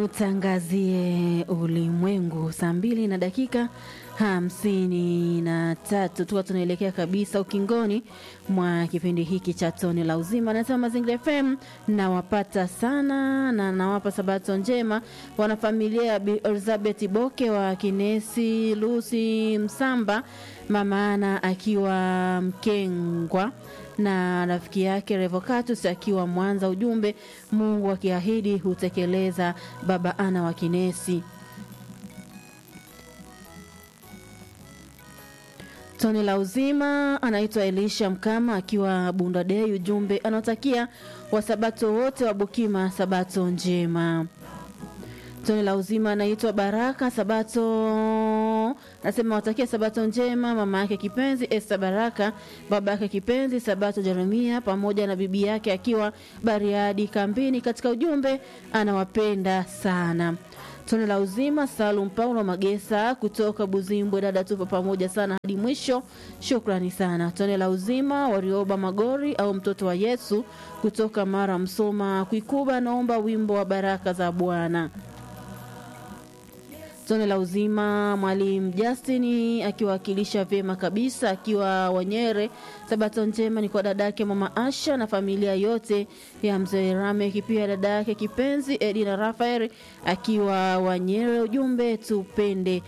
tutangazie ulimwengu saa mbili na dakika hamsini na tatu tuka tunaelekea kabisa ukingoni mwa kipindi hiki cha toni la uzima anasema mazingira fm nawapata sana na nawapa sabato njema wanafamilia ya Bi elizabeth boke wa kinesi lusi msamba mamaana akiwa mkengwa na rafiki yake Revocatus akiwa Mwanza. Ujumbe, Mungu akiahidi hutekeleza. Baba ana wa Kinesi. Toni la uzima anaitwa Elisha Mkama akiwa Bunda Dei. Ujumbe anaotakia wasabato wote wa Bukima sabato njema. Toni la uzima anaitwa Baraka Sabato, anasema watakia sabato njema mama yake kipenzi Esther Baraka, baba yake kipenzi Sabato Jeremia, pamoja na bibi yake akiwa Bariadi kambini. Katika ujumbe anawapenda sana. Tone la uzima Salum Paulo Magesa kutoka Buzimbwe, dada, tupo pamoja sana hadi mwisho, shukrani sana. Tone la uzima Warioba Magori au mtoto wa Yesu kutoka Mara Msoma Kuikuba, naomba wimbo wa baraka za Bwana. Tone la uzima mwalimu Justin akiwakilisha vyema kabisa akiwa Wanyere. Sabato njema ni kwa dadake mama Asha na familia yote ya mzee Rameki, pia dada yake kipenzi Edina Rafael akiwa Wanyere. Ujumbe tupende